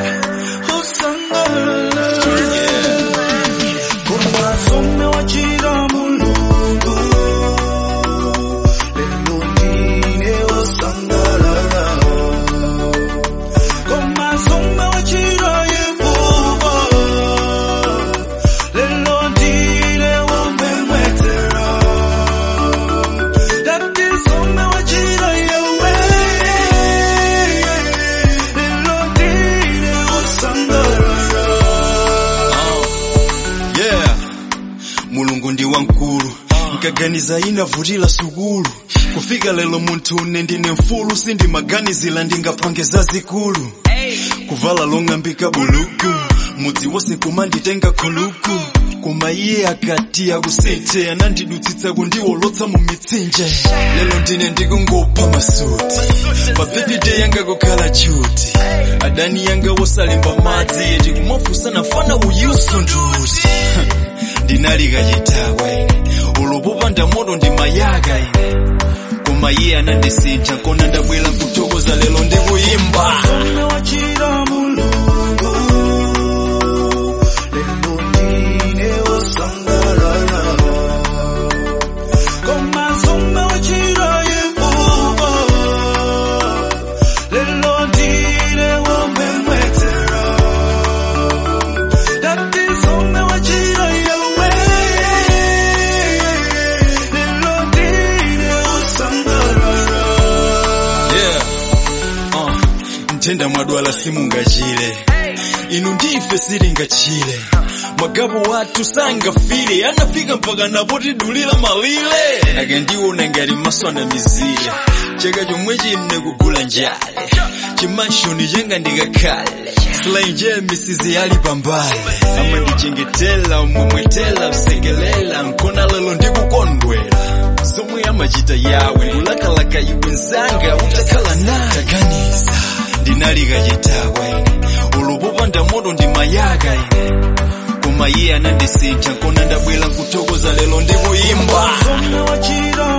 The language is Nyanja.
usangalala koma some wachira mulungu lelo ndine usangalala koma some wachira yehova lelo ndine womemwetera dati some wachira yewe lelo ndine usangalala yeah mulungu ndi wamkulu nkaganiza inavutira sukulu kufika lero munthu une ndine mfulu sindimaganizira ndingapange zazikulu kuvala long'ambika buluku mudzi wonse kumanditenga khuluku koma iye akati akusinthe anandidutsitsa kundiwolotsa mu mitsinje lero ndine ndikungopha masuti pa birthday yanga kukhala chuti adani yanga wosalimba madzi eti kumafunsana fana uyuso nduti ndinalika chitawe ulopopa ndamoto ndimayaka ine koma iye anandisintha kona ndabwera kuthokoza lero ndikuyimba Some wachira mulungu lelo ndine usangalala koma some wachira yehova lelo ndine womemwetera dati some wachira yewe lelo ndine usangalala yeah uh, ntenda mwadwala simungachire inu ndife silingachire magabu watu sangafire anafika mpaka napotidulira malire akandiona ngati maso anamizire chaka chomwe chine kugula njale chimashoni changa ndikakhale silainje misizi ali pambale amandichengetela umwemwetela usekelela nkona lelo ndikukondwera zomwe amachita yawe kulakalaka iwe nzanga utakhala naye taganiza ndinalika chitawe ulopopa ndamoto ndimayaka ine koma iye anandisintha kona ndabwera kuthokoza lero ndikuyimba some wachira